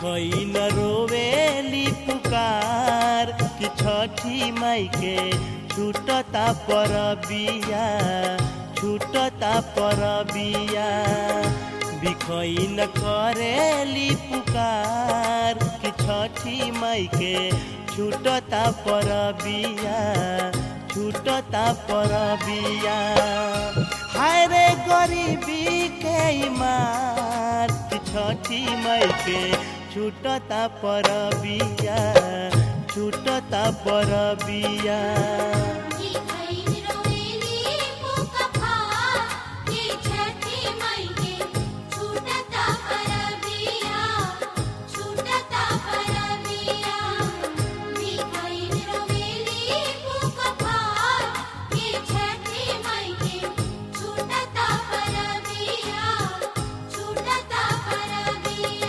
बिखई न रोवेली पुकार कि छठी माई के छूटता पर बिया छूटता पर बिया बिखई न करेली पुकार कि छठी माई के छूटता पर बिया छूटता पर बिया हाय रे गरीबी के मार कि छठी माई के छूटता पर बिया छूटता पर बिया दिखाई रोवेली पुकार के छठी माई के छूटता परबिया छूटता परबिया दिखाई रोवेली पुकार के छठी माई के छूटता परबिया छूटता परबिया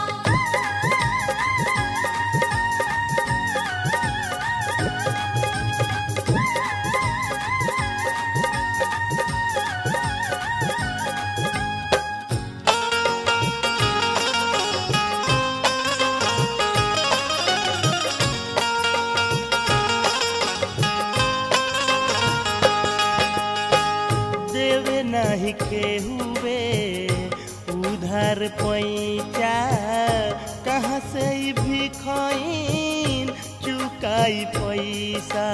देवे नहीं के हुए उधर पैचा कहाँ से ई भिखैन चुकाई पैसा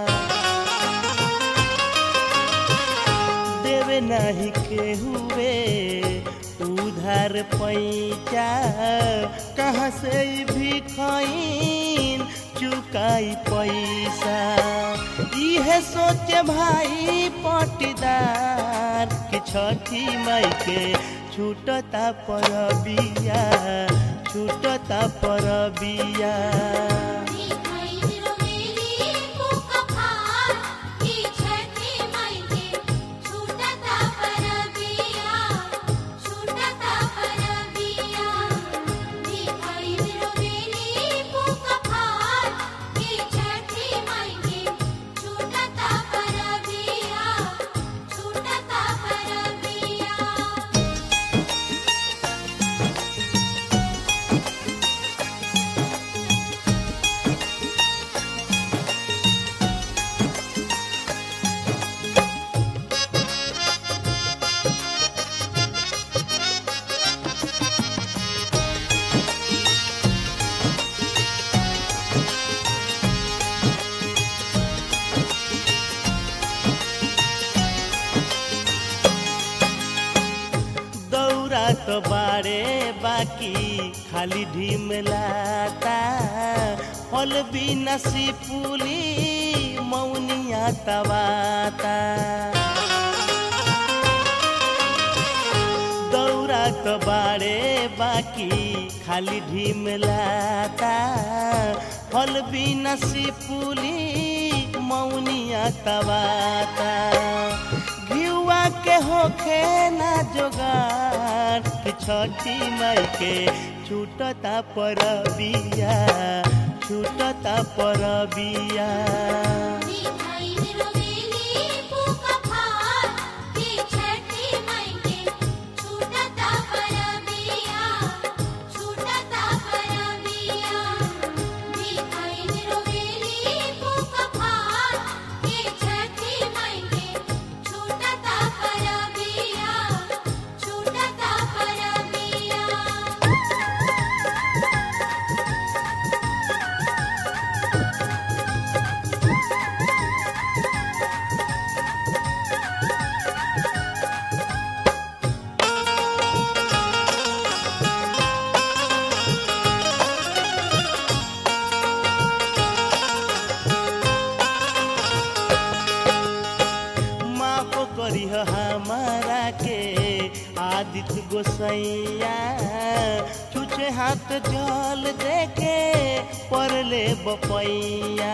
देवे नहीं के हुए उधर पैचा कहाँ से ई भिखैन चुकाई पैसा इहे सोचे भाई पटीदार कि छठी माई के छूटता पर बिया छूटता पर बिया दिखाई रोवेली पुकार के छठी माई के छूटता परबिया छूटता परबिया दिखाई रोवेली पुकार के छठी माई के छूटता परबिया छूटता परबिया दौरा तो बारे बाकी खाली ढिमलाता फल बिना सिपुली मौनिया तवाता दौरा तो बारे बाकी खाली ढिमलाता फल बिना सिपुली मौनिया तवाता घिउआ के होखे ना जोगार कि छठी माई के छूटता पर बिया छूटता पर बिया दिखाई रोवेली पुकार के छठी माई के छूटता परबिया छूटता परबिया दिखाई रोवेली पुकार के छठी माई के छूटता परबिया छूटता परबिया माफ करी हमारा के आदित्य गोसैया छुछे हाथ जल देके परले बपैया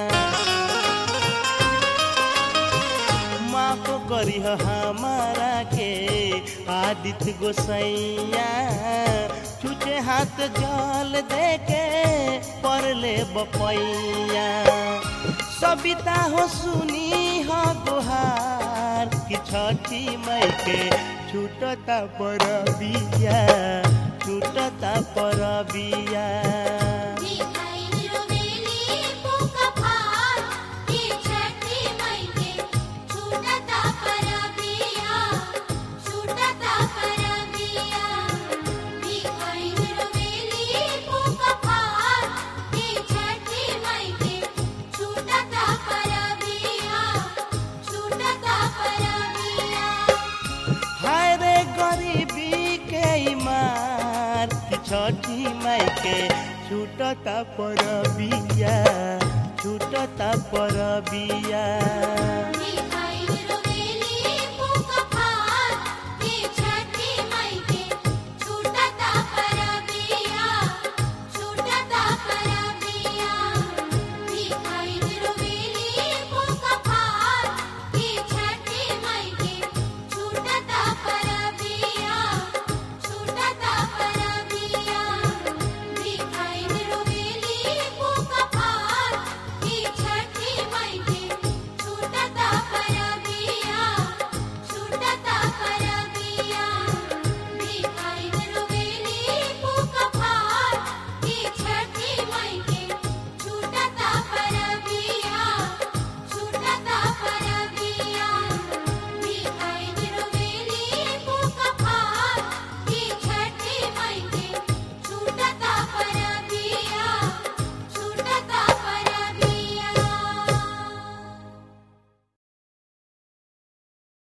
माफ करी हमारा के आदित्य गोसैया छुछे हाथ जल देके परले बपैया सबिता हो सुनी हो गुहार कि छठी मई के छूटता पर बिया छूटता परबिया मिठाई रोवेली पुका फार के छठी मई के छूटता परबिया छूटता परबिया मिठाई रोवेली पुका फार के छठी मई के छूटता परबिया छूटता परबिया हाय रे गरीबी के मार कि छठी माई के छूटता परबिया छूटता परबिया मिठाई